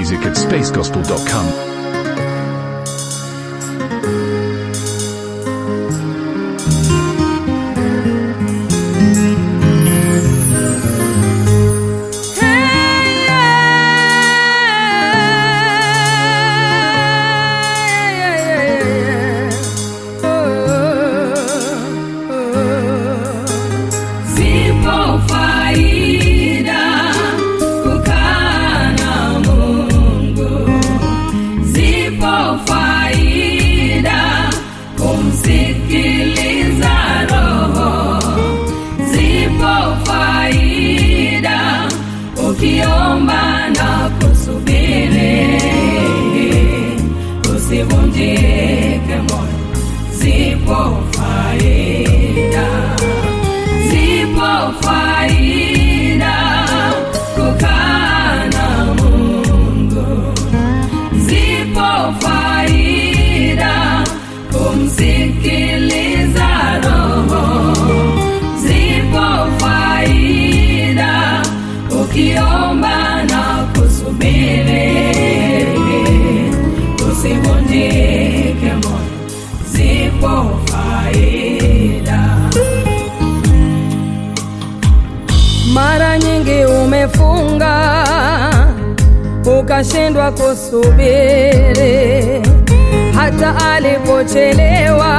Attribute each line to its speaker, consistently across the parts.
Speaker 1: music at spacegospel.com.
Speaker 2: Zipo faida kukaa na Mungu, zipo faida kumsikiliza Roho, zipo faida ukiomba na kusubiri, usivunjike moyo, zipo faida zipo faida kukaa na Mungu, zipo faida kumsikiliza Roho, zipo faida ukiomba na kusubiri, usivunjike moyo, zipo faida.
Speaker 3: Mara nyingi umefunga ukashindwa kusubiri, hata alipochelewa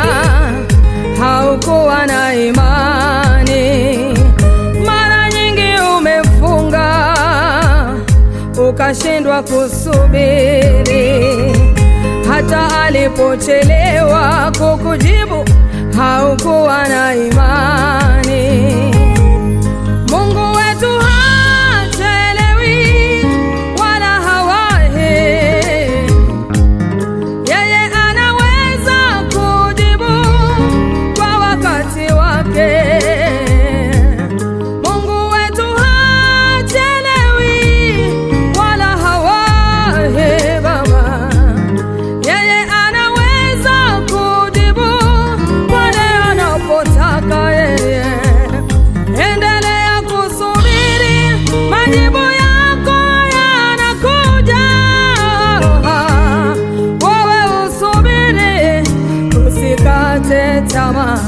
Speaker 3: haukuwa na imani. Mara nyingi umefunga ukashindwa kusubiri, hata alipochelewa kukujibu haukuwa na imani. Mungu wetu hachelewi wala hawahi, yeye anaweza kujibu kwa wakati wake. Mungu wetu hachelewi wala hawahi, Baba, yeye anaweza kujibu pale anapotaka yeye. Endelea kusubiri, majibu yako yanakuja. Wewe usubiri, usikate tamaa.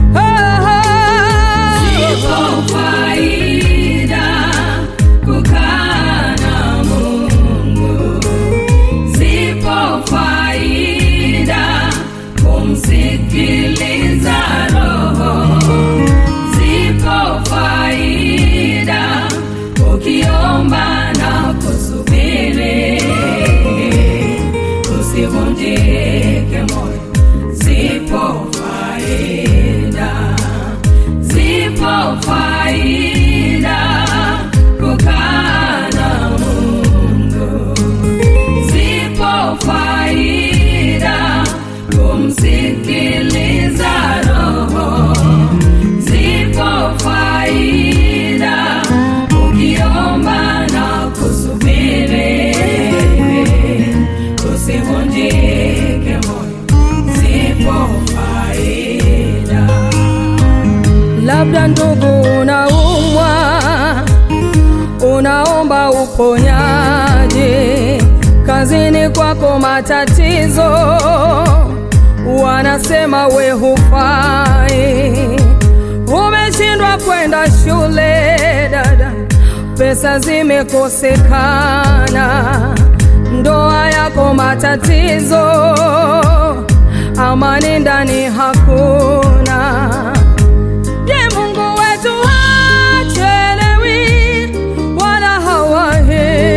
Speaker 2: Zipo faida kukaa na Mungu, zipo faida kumsikiliza Roho, zipo faida ukiomba na kusubiri, usivunjike moyo, zipo faida zipo faida kukaa na Mungu, zipo faida kumsikiliza Roho, zipo faida ukiomba na kusubiri, usivunjike moyo, zipo faida
Speaker 3: Labda ndugu, unaumwa, unaomba uponyaji, kazini kwako matatizo, wanasema we hufai, umeshindwa kwenda shule dada, pesa zimekosekana, ndoa yako matatizo, amani ndani hakuna. Je, Mungu wetu hachelewi wala hawahi.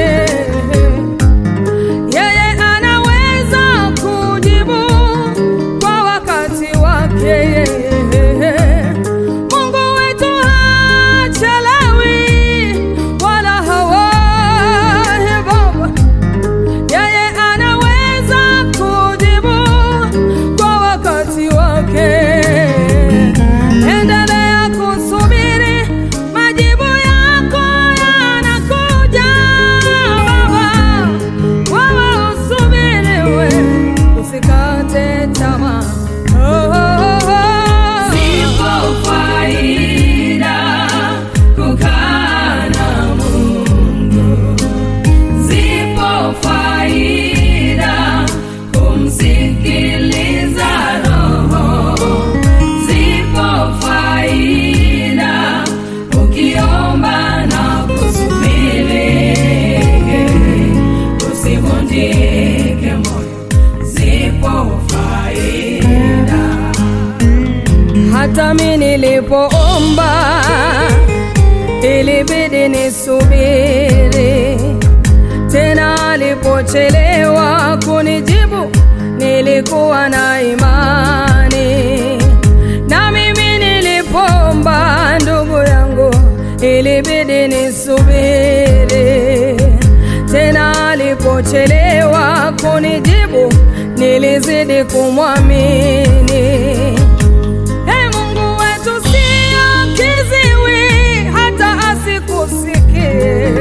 Speaker 3: Yeye anaweza kujibu kwa wakati wake. Mungu wetu hachelewi wala hawahi, Baba. Yeye anaweza kujibu kwa wakati wake. nilipoomba ilibidi nisubiri tena, alipochelewa kunijibu nilikuwa na imani, na mimi nilipoomba ndugu yangu ilibidi nisubiri tena, alipochelewa kunijibu nilizidi kumwamini. Ee Mungu wetu sio kiziwi hata asikusikie,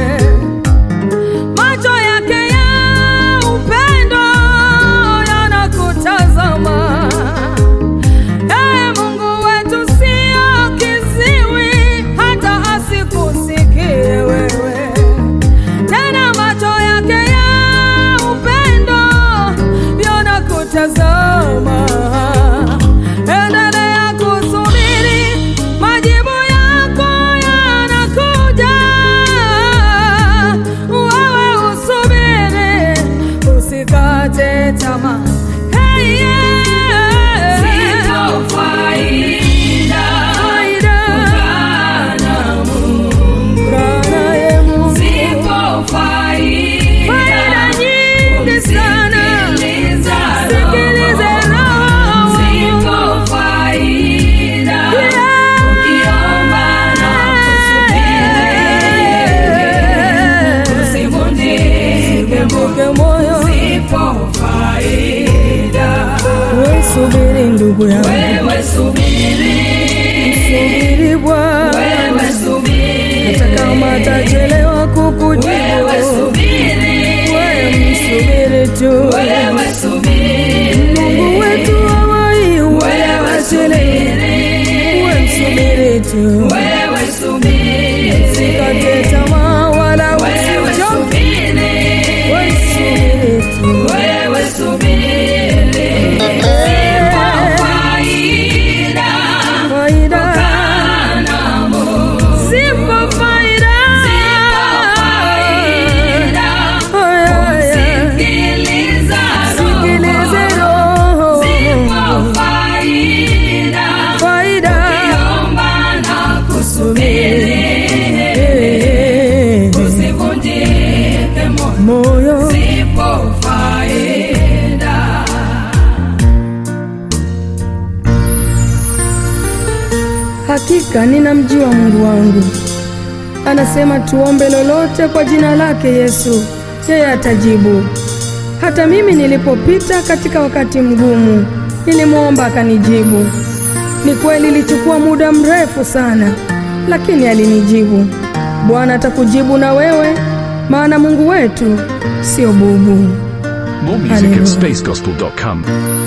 Speaker 3: macho yake ya upendo yanakutazama. Ee Mungu wetu sio kiziwi hata asikusikie wewe, tena macho yake ya upendo yanakutazama. Endelea kusubiri, majibu yako yanakuja. Wewe usubiri, usikate tamaa. Hey, yeah.
Speaker 2: Zipo faida
Speaker 3: Faida,
Speaker 2: kana Mungu.
Speaker 3: Bwana ye Mungu.
Speaker 2: Zipo faida
Speaker 3: Faida nyingi sana.
Speaker 2: Sikiliza
Speaker 3: Sikilize
Speaker 2: roho.
Speaker 3: roho.
Speaker 2: Zipo faida
Speaker 3: Yeah.
Speaker 2: ukiomba na kusubiri. Usivunjike moyo.
Speaker 3: Ke moyo
Speaker 2: Zipo faida
Speaker 3: we subiri ndugu yangu,
Speaker 2: wewe subiri,
Speaker 3: subiri Bwana,
Speaker 2: wewe subiri,
Speaker 3: hata kama atachelewa
Speaker 2: wewe
Speaker 3: kukujibu,
Speaker 2: subiri,
Speaker 3: wewe msubiri tu.
Speaker 2: wewe subiri,
Speaker 3: Mungu wetu hawai wala
Speaker 2: wewe
Speaker 3: hachelewi,
Speaker 2: subiri,
Speaker 3: wewe msubiri tu,
Speaker 2: wewe subiri,
Speaker 3: usikate tamaa wala
Speaker 2: wewe
Speaker 3: usichoke,
Speaker 2: subiri,
Speaker 3: wewe msubiri tu.
Speaker 2: wewe subiri. Zipo faida
Speaker 3: Faida,
Speaker 2: kana Mungu.
Speaker 3: zipo faida, Aya, aya. Sikilize roho, faida Eh, moyo Hakika ninamjua Mungu wangu, anasema tuombe lolote kwa jina lake Yesu, yeye atajibu. Hata mimi nilipopita katika wakati mgumu, nilimwomba akanijibu. Ni kweli ilichukua muda mrefu sana, lakini alinijibu. Bwana atakujibu na wewe, maana Mungu wetu sio bubu.
Speaker 1: More music
Speaker 3: Hallelujah.
Speaker 1: at spacegospel.com.